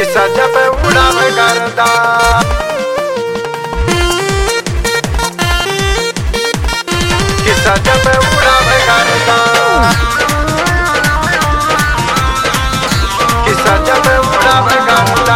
सजा पे उड़ावे करदा कि सजा पे उड़ावे करदा कि सजा पे उड़ावे करदा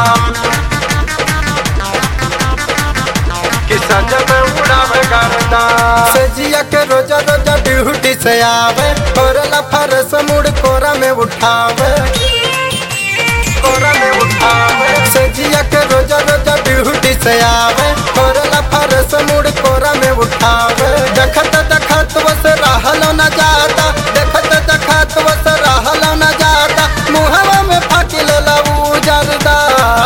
कि सजा पे उड़ावे करदा सजिया के रोजा रोजा ड्यूटी से आवे कोरला फरस मुड़ कोरा में उठावे कोरा में उठावे सजिया के रोजा रोजा ड्यूटी से आवे कोरला फरस मुड़ कोरा में उठावे देखत देखत बस रहलो न जाता देखत देखत बस रहलो न जाता मुहवा में फाकिल लऊ जरदा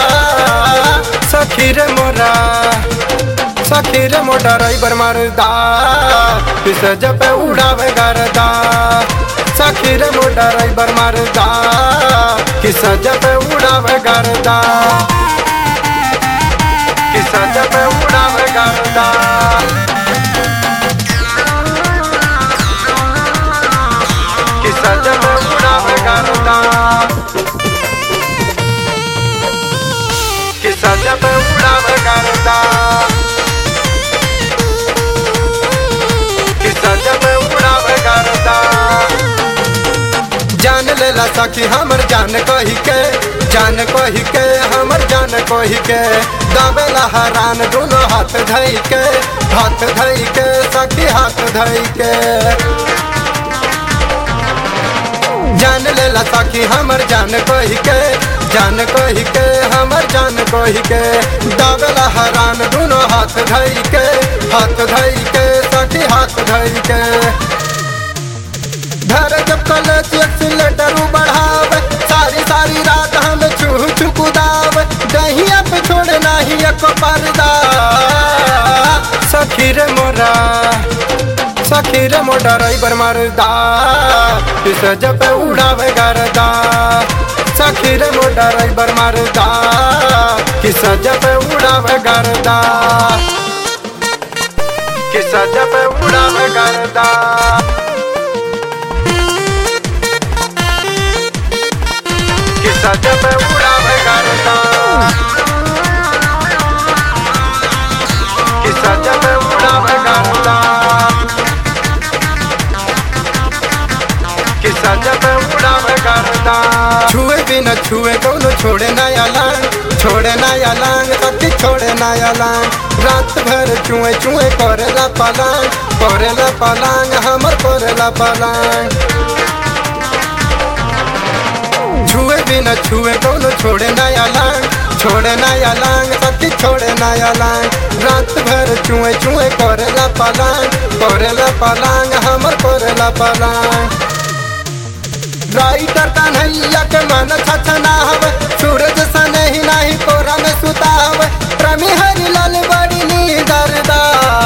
सखी रे मोरा सखी रे मोटा ड्राइवर मरदा पिस जब उड़ावे गरदा सखी रे मोटा ड्राइवर मरदा किस जब उड़ावे गरदा कि सजा पे उड़ावे करदा कि सजा पे उड़ावे करदा कि सजा पे उड़ावे करदा कि सजा पे उड़ावे करदा जान लेला सखी हमर जान कही के जान कही के हमर जान कही के दावेला हरान दोनों हाथ धई के हाथ धई के सखी हाथ धई के जान लेला सखी हमर जान कही के जान कही के हमर जान कही के दावेला हरान दोनों हाथ धई के हाथ धई के सखी हाथ धई के घर जब कॉलेज एक्सीलेटर बढ़ावे सारी सारी रात हम छू छू कुदावे दहिया पे छोड़े नाही एक पर्दा सखी रे मोरा सखी रे मोटा ड्राइवर मरदा इस जब उड़ावे गरदा सखी रे मोटा ड्राइवर मरदा किस जब उड़ावे गरदा कि सजा पे उड़ावे करदा कि सजा पे उड़ावे करदा कि सजा पे उड़ावे करदा कि सजा पे उड़ावे करदा छुए बिना छुए कौनो छोड़े नया लांग छोड़े नया लांग सखी छोड़े नया लांग रात भर चुए चुए करेला पलांग करेला पलांग हमर करेला पलांग छुए बिना छुए कौनो छोड़े नया लांग छोड़े नया लांग सखी छोड़े नया लांग रात भर चुए चुए करेला पलांग करेला पलांग हमर करेला पलांग राइटर कन्हैया के मन छछनावे सूरज सन ही नाही कोरा में सुतावे प्रेमी हरि लाल बड़ी नीदरदा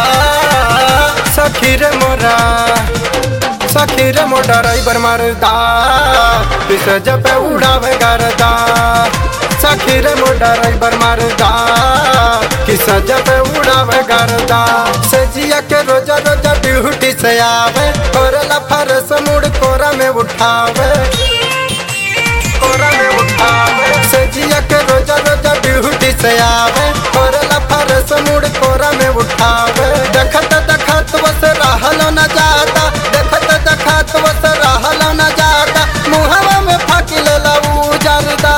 सखी रे मोरा सखी रे मोटा ड्राइवर मरदा पिस जब उड़ावे गरदा सखी रे मोटा ड्राइवर मरदा किस जब उड़ावे गरदा सजिया के रोजा रोजा ड्यूटी से आवे कोरला फरस मुड़ कोरा में उठावे कोरा में उठावे सजिया के रोजा रोजा ड्यूटी से आवे कोरला फरस मुड़ कोरा में उठावे देखत देखत बस रहलो न जाता देखत देखत बस रहलो न जाता मुहवा में फाकिल लऊ जरदा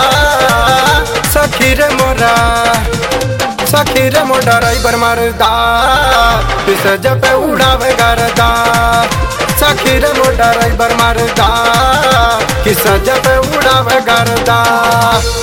सखी रे मोरा सखी रे मोटा ड्राइवर मरदा पिस जब उड़ावे गरदा सखी रे मोटा ड्राइवर मरदा किस जब उड़ावे गरदा